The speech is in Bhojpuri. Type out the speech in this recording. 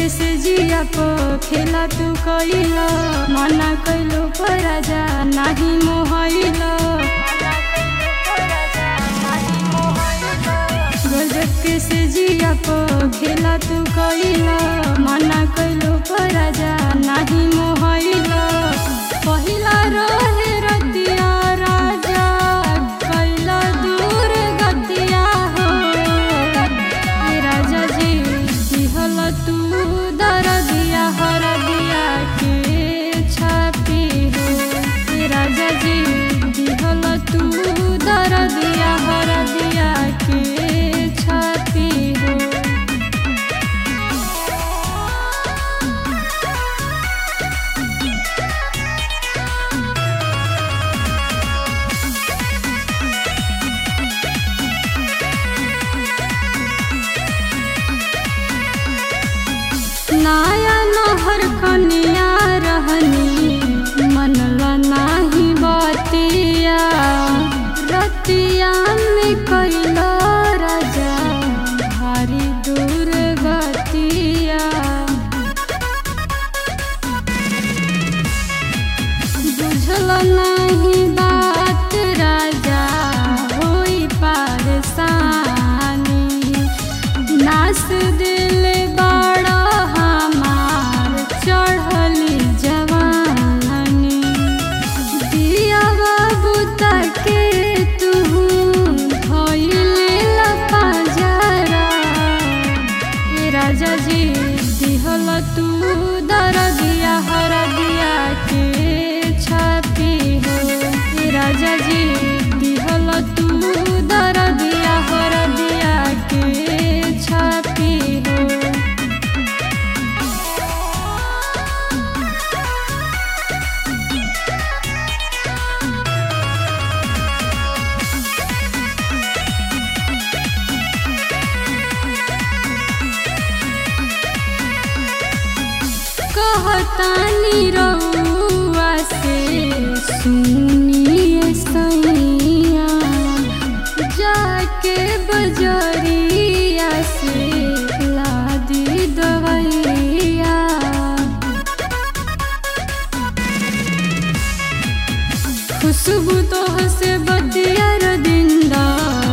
से जिया प खेला तू कइला मना कइलो पर राजा नाही मोहइला गजब के से जिया प खेला तू कइला मना कइलो पर राजा नाही मोहइला पहिला रहे रतिया राजा कैला दूर गतिया हो ए राजा जी दिहल तू दरदिया हरदिया के छापी हो ए राजा जी दिहल तू दरदिया हरदिया के छापी हो नाया नहर कनिया रहनी मनला नाही बतिया रतिया में कैला राजा भारी दूर गतिया बुझल नहीं बात राजा होई पारसानी नास दिल बड़ा हमार चढ़ली जवानी दिया बाबू तके तू धोइले लपा जरा ए राजा जी दिहल तू दरदिया हरदिया के छापी हो ए राजा जी दिहल तू दरदिया हरदिया के छापी हो कहतानी रउआ से सुनिए सैया जाके बजरिया से लादी दवैया खुशबू तो से बतिया दिंदा